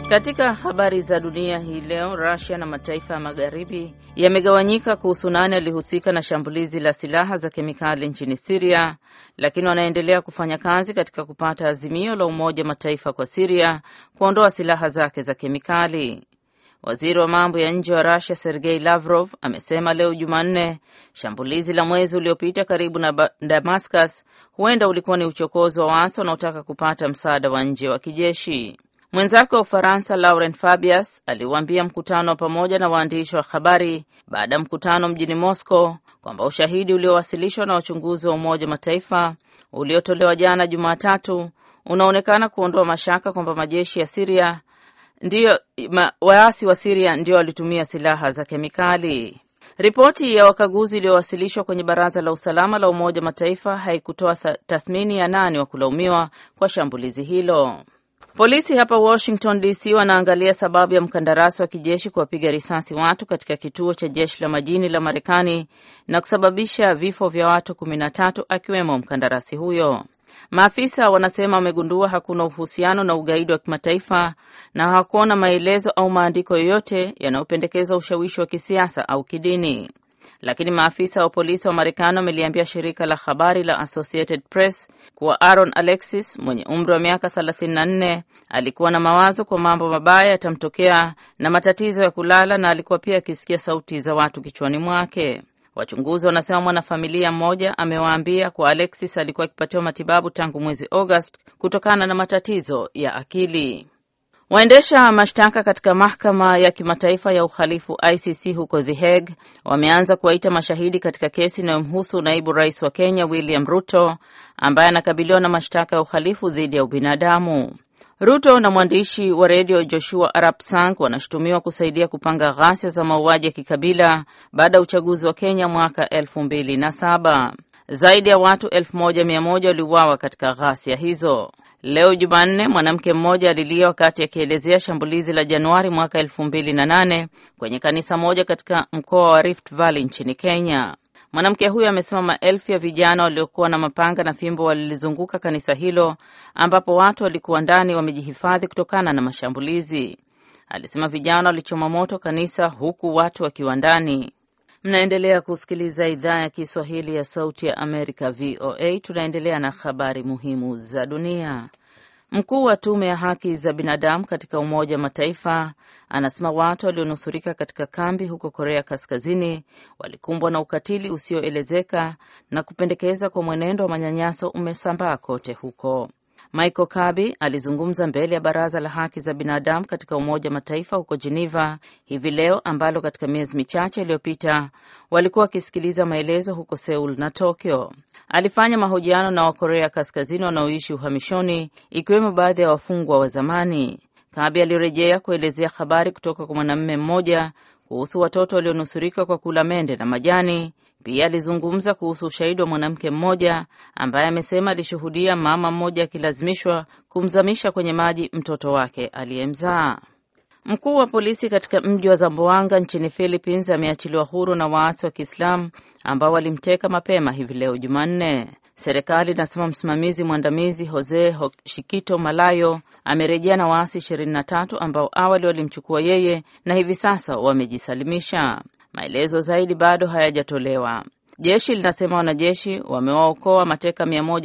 Katika habari za dunia hii leo, Russia na mataifa ya magharibi yamegawanyika kuhusu nani alihusika na shambulizi la silaha za kemikali nchini Siria, lakini wanaendelea kufanya kazi katika kupata azimio la Umoja Mataifa kwa Siria kuondoa silaha zake za kemikali. Waziri wa mambo ya nje wa Russia Sergei Lavrov amesema leo Jumanne shambulizi la mwezi uliopita karibu na Damascus huenda ulikuwa ni uchokozi wa waasi wanaotaka kupata msaada wa nje wa kijeshi. Mwenzake wa Ufaransa Laurent Fabius aliuambia mkutano wa pamoja na waandishi wa habari baada ya mkutano mjini Moscow kwamba ushahidi uliowasilishwa na wachunguzi wa Umoja wa Mataifa uliotolewa jana Jumatatu unaonekana kuondoa mashaka kwamba majeshi ya Siria ndiyo ma, waasi wa Siria ndio walitumia silaha za kemikali. Ripoti ya wakaguzi iliyowasilishwa kwenye Baraza la Usalama la Umoja wa Mataifa haikutoa tathmini ya nani wa kulaumiwa kwa shambulizi hilo. Polisi hapa Washington DC wanaangalia sababu ya mkandarasi wa kijeshi kuwapiga risasi watu katika kituo cha jeshi la majini la Marekani na kusababisha vifo vya watu kumi na tatu akiwemo mkandarasi huyo. Maafisa wanasema wamegundua hakuna uhusiano na ugaidi wa kimataifa na hawakuona maelezo au maandiko yoyote yanayopendekeza ushawishi wa kisiasa au kidini. Lakini maafisa wa polisi wa Marekani wameliambia shirika la habari la Associated Press kuwa Aaron Alexis mwenye umri wa miaka 34 alikuwa na mawazo kwa mambo mabaya yatamtokea na matatizo ya kulala, na alikuwa pia akisikia sauti za watu kichwani mwake. Wachunguzi wanasema mwanafamilia mmoja amewaambia kuwa Alexis alikuwa akipatiwa matibabu tangu mwezi August kutokana na matatizo ya akili. Waendesha mashtaka katika mahakama ya kimataifa ya uhalifu ICC huko The Hague wameanza kuwaita mashahidi katika kesi inayomhusu naibu rais wa Kenya William Ruto ambaye anakabiliwa na mashtaka ya uhalifu dhidi ya ubinadamu. Ruto na mwandishi wa redio Joshua Arap Sang wanashutumiwa kusaidia kupanga ghasia za mauaji ya kikabila baada ya uchaguzi wa Kenya mwaka elfu mbili na saba. Zaidi ya watu elfu moja mia moja waliuawa katika ghasia hizo. Leo Jumanne, mwanamke mmoja alilia wakati akielezea shambulizi la Januari mwaka elfu mbili na nane kwenye kanisa moja katika mkoa wa Rift Valley nchini Kenya. Mwanamke huyo amesema maelfu ya vijana waliokuwa na mapanga na fimbo walilizunguka kanisa hilo ambapo watu walikuwa ndani wamejihifadhi kutokana na mashambulizi. Alisema vijana walichoma moto kanisa huku watu wakiwa ndani. Mnaendelea kusikiliza idhaa ya Kiswahili ya Sauti ya Amerika, VOA. Tunaendelea na habari muhimu za dunia. Mkuu wa tume ya haki za binadamu katika Umoja wa Mataifa anasema watu walionusurika katika kambi huko Korea Kaskazini walikumbwa na ukatili usioelezeka na kupendekeza kwa mwenendo wa manyanyaso umesambaa kote huko. Michael Kabi alizungumza mbele ya Baraza la Haki za Binadamu katika Umoja wa Mataifa huko Geneva hivi leo, ambalo katika miezi michache iliyopita walikuwa wakisikiliza maelezo huko Seoul na Tokyo. Alifanya mahojiano na Wakorea Kaskazini wanaoishi uhamishoni, ikiwemo baadhi ya wafungwa wa zamani. Kabi alirejea kuelezea habari kutoka kwa mwanamume mmoja kuhusu watoto walionusurika kwa kula mende na majani. Pia alizungumza kuhusu ushahidi wa mwanamke mmoja ambaye amesema alishuhudia mama mmoja akilazimishwa kumzamisha kwenye maji mtoto wake aliyemzaa. Mkuu wa polisi katika mji wa Zamboanga nchini Philippines ameachiliwa huru na waasi wa Kiislamu ambao walimteka mapema hivi leo Jumanne. Serikali inasema msimamizi mwandamizi Jose Shikito Malayo amerejea na waasi 23 ambao awali walimchukua yeye na hivi sasa wamejisalimisha. Maelezo zaidi bado hayajatolewa. Jeshi linasema wanajeshi wamewaokoa mateka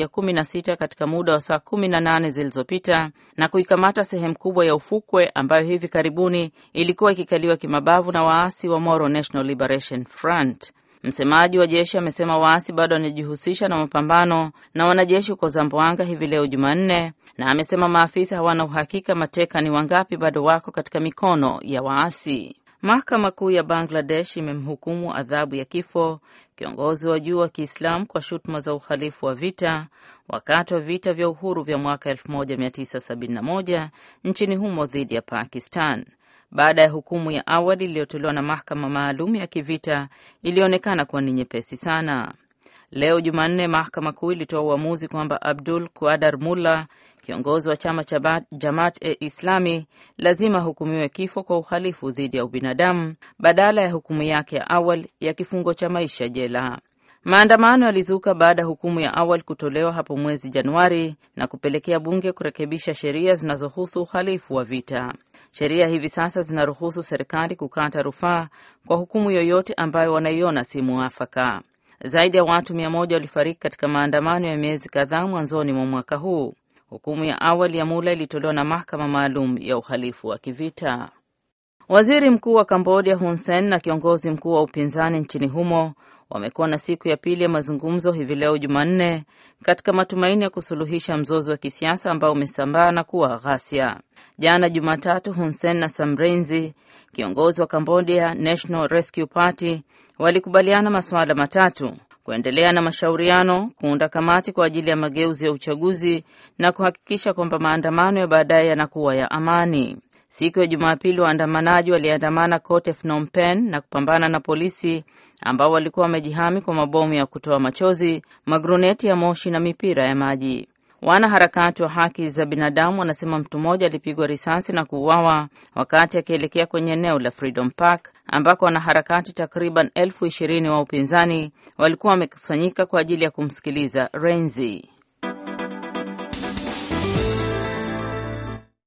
116 katika muda wa saa 18 zilizopita na kuikamata sehemu kubwa ya ufukwe ambayo hivi karibuni ilikuwa ikikaliwa kimabavu na waasi wa Moro National Liberation Front. Msemaji wa jeshi amesema waasi bado wanajihusisha na mapambano na wanajeshi huko Zamboanga hivi leo Jumanne, na amesema maafisa hawana uhakika mateka ni wangapi bado wako katika mikono ya waasi. Mahakama Kuu ya Bangladesh imemhukumu adhabu ya kifo kiongozi wa juu wa Kiislamu kwa shutuma za uhalifu wa vita wakati wa vita vya uhuru vya mwaka 1971 nchini humo dhidi ya Pakistan. Baada ya hukumu ya awali iliyotolewa na mahakama maalum ya kivita ilionekana kuwa ni nyepesi sana. Leo Jumanne, mahakama kuu ilitoa uamuzi kwamba Abdul Kuadar Mulla, kiongozi wa chama cha Jamaat e Islami, lazima ahukumiwe kifo kwa uhalifu dhidi ya ubinadamu badala ya hukumu yake ya awali ya kifungo cha maisha jela. Maandamano yalizuka baada ya hukumu ya awali kutolewa hapo mwezi Januari na kupelekea bunge kurekebisha sheria zinazohusu uhalifu wa vita. Sheria hivi sasa zinaruhusu serikali kukata rufaa kwa hukumu yoyote ambayo wanaiona si muafaka. Zaidi ya watu mia moja walifariki katika maandamano ya miezi kadhaa mwanzoni mwa mwaka huu. Hukumu ya awali ya Mula ilitolewa na mahakama maalum ya uhalifu wa kivita. Waziri mkuu wa Kambodia Hun Sen na kiongozi mkuu wa upinzani nchini humo wamekuwa na siku ya pili ya mazungumzo hivi leo Jumanne, katika matumaini ya kusuluhisha mzozo wa kisiasa ambao umesambaa na kuwa ghasia. Jana Jumatatu, Hun Sen na Sam Rainsy, kiongozi wa Cambodia National Rescue Party, walikubaliana masuala matatu: kuendelea na mashauriano, kuunda kamati kwa ajili ya mageuzi ya uchaguzi na kuhakikisha kwamba maandamano ya baadaye yanakuwa ya amani. Siku ya Jumapili, waandamanaji waliandamana kote Phnom Penh na kupambana na polisi ambao walikuwa wamejihami kwa mabomu ya kutoa machozi, magruneti ya moshi na mipira ya maji. Wanaharakati wa haki za binadamu wanasema mtu mmoja alipigwa risasi na kuuawa wakati akielekea kwenye eneo la Freedom Park ambako wanaharakati takriban elfu ishirini wa upinzani walikuwa wamekusanyika kwa ajili ya kumsikiliza Renzi.